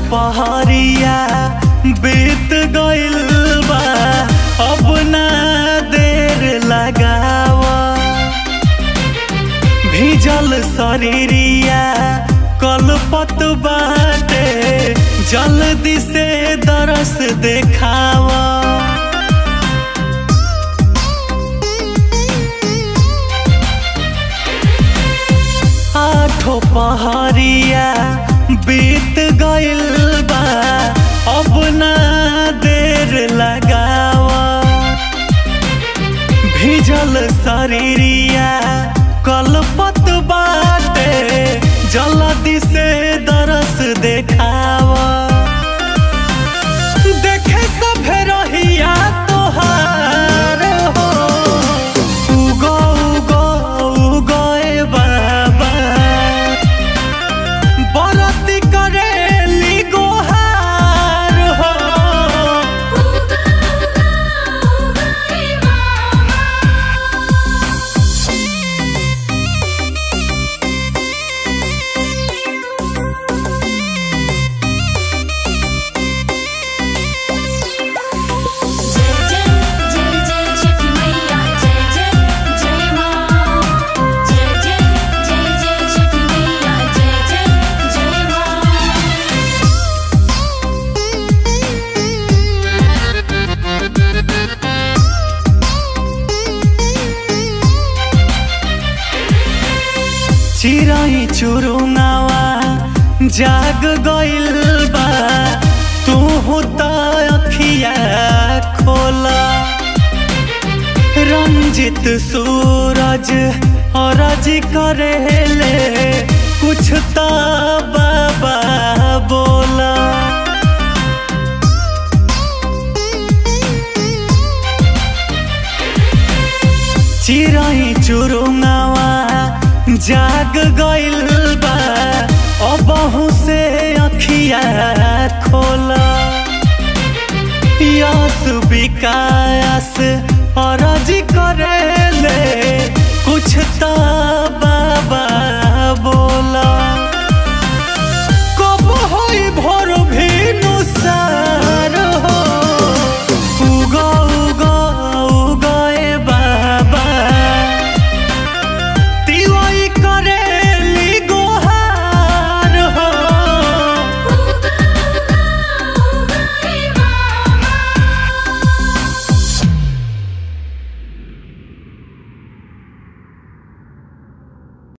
पहरिया बीत गइल बा अब ना देर लगावा भीजल शरीरिया कलपत बाटे जल्दी से दरस देखावा आठो पहरिया बीत गइल बा अब ना देर लगावा भीजल शरीरिया कलपत बाटे जल्दी से दरस देखावा देखे सभे रहिया तोहार हो उगो उगो उगो ए बाबा बरती करेली गोहार हो उगा उगा उगाए मामा जय जय जय जय छठी मैया जय जय जय माँ जय जय जय जय छठी मैया जय जय जय माँ चिराई चुरुनावा जाग गइल बा तू त अखिया खोला रंजित सूरज अरज करेले कुछ त बाबा बोला चिराई चुरुनावा जाग गइल बा अबहु से अखिया खोला यस विकास अरज करेले